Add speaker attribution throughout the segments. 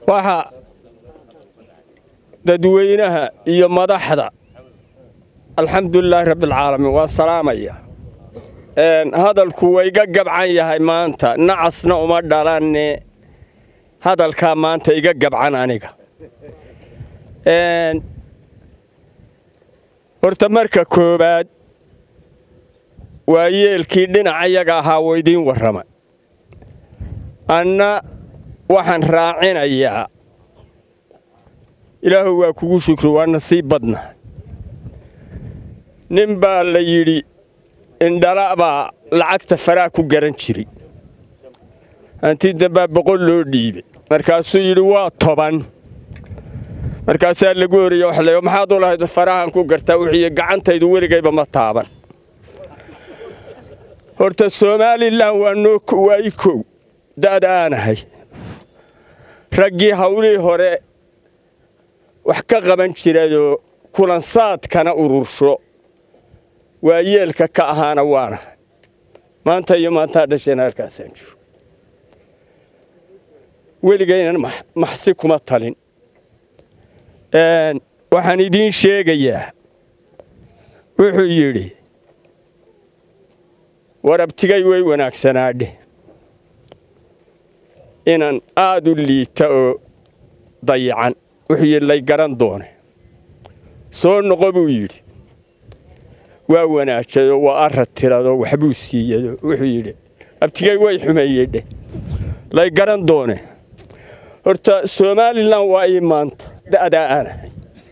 Speaker 1: waxa dadweynaha iyo madaxda alxamdulilaahi rabbialcaalamiin waa salaamaya hadalku waa iga gabcan yahay maanta nacasna uma dhalanne hadalkaa maanta iga gabcan aniga horta marka koowaad waa yeelkii dhinacayaga ahaa woo idiin warramay anna waxaan raacinayaa ilaahu waa kugu shukri waa nasiib badna nin baa la yidhi indhala baa lacagta faraa ku garan jiray hanti dambaa boqol loo dhiibay markaasuu yidhi waa toban markaasaa lagu horiye wax le maxaad u lahayd farahan ku gartaa wuxuuyi gacantaydu weligayba ma taaban horta somalilan waa noo waa i kow da'da aanahay raggii hawlihii hore wax ka qaban jirayoo kulansaadkana urursho waa yeelka ka ahaana waanahay maanta iyo maantaa dhashayna halkaasaan jiro weligaynan maxsi kuma talin waxaan idiin sheegayaa wuxuu yidhi warabtigay way wanaagsanaadhe inan aad u liita oo dayacan wuxuu yidhi lay garan doone soo noqo buu yidhi waa wanaajayoo waa arad tiradoo waxbuu siiyado wuxuu yidhi abtigay way xumeeyedhe lay garan doone horta somalilan waa ii maanta da'daa aanahay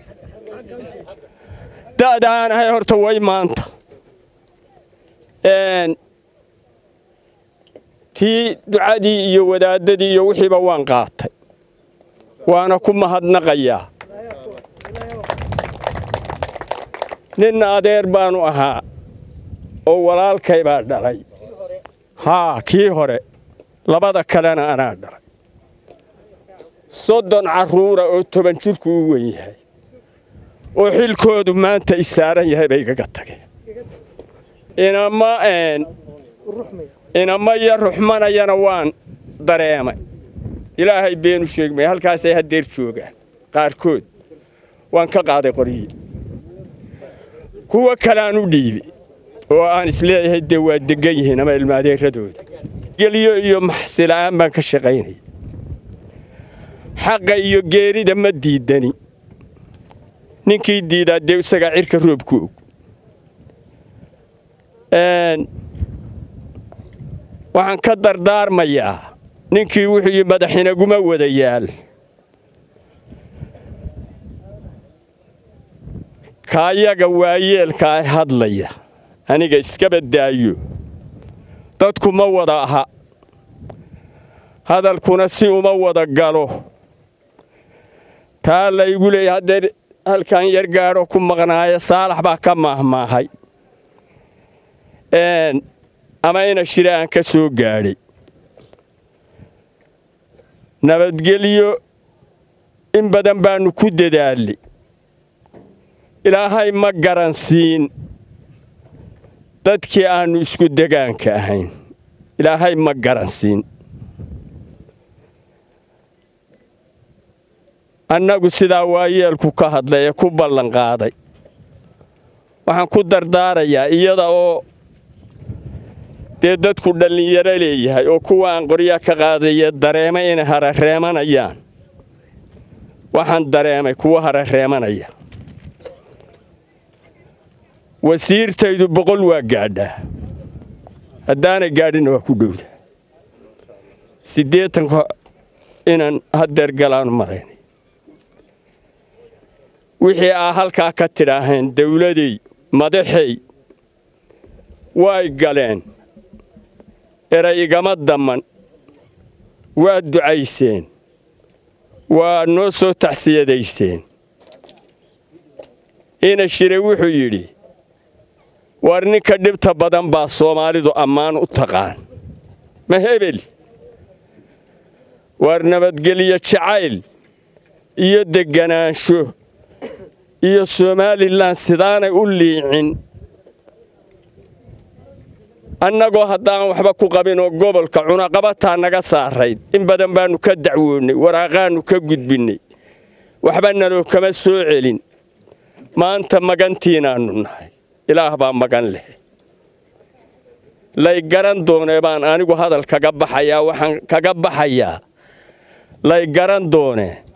Speaker 1: da'da aanahay horta way maanta tii ducadii iyo wadaadadii iyo wixiiba waan qaatay waana ku mahadnaqayaa nin adeer baanu ahaa oo walaalkay baa dhalay haa kii hore labada kalena anaa dhalay soddon carruura oo toban jirku u wen yahay oo xilkoodu maanta i saaran yahay bay igaga tageen inama inama iyo ruxmanayana waan dareemay ilaahay beenu sheegmay halkaasay haddeer joogaan qaarkood waan ka qaaday qoryii kuwa kaleaan u dhiibi oo aan isleeyahay dee waa degan yihiin ama ilmaadeeradooda gelyo iyo maxsila'aan baan ka shaqaynaya xaqa iyo geerida ma diidani ninkii diidaa dee isagaa cirka roobku og waxaan ka dardaarmayaa ninkii wuxuu yii madaxinaguma wada yaal kaayaga waayeelkaa hadlaya aniga iska badaayo dadku ma wada aha hadalkuna si uma wada galo taa laygu leeya haddee halkan yar gaadho ku maqnaayo saalax baa ka maahmaahay ama ina shire aan ka soo gaadhay nabadgelyo in badan baannu ku dadaalay ilaahay ma garansiin dadkii aannu isku degaanka ahayn ilaahay ma garansiin annagu sidaa waayeelku ka hadlay ee ku ballanqaaday waxaan ku dardaarayaa iyada oo dee dadku dhallinyaro leeyahay oo kuwa aan qoryaa ka qaadaya dareema inay harareemanayaan waxaan dareemay kuwa harareemanaya wasiirtaydu boqol waa gaadhaa haddaanay gaadhinna waa ku dhowda siddeetanka inaan haddeer galaanu maraynay wixii aa halkaa ka tidhaaheen dawladey madaxey way galeen eray igama damman waa ducayseen waa noo soo taxsiyadayseen ina shire wuxuu yidhi war ninka dhibta badan baa soomaalidu ammaan u taqaan ma hebel war nabadgelyo jacayl iyo degganaansho iyo somalilan sidaanay u liicin annagoo haddaan waxba ku qabinoo gobolka cunaqabataa naga saarayd in badan baannu ka dacwoonnay waraaqaannu ka gudbinnay waxba naloo kama soo celin maanta magantiinaannu nahay ilaah baa magan leh lay garan doonee baan anigu hadal kaga baxayaa waxaan kaga baxayaa lay garan doonee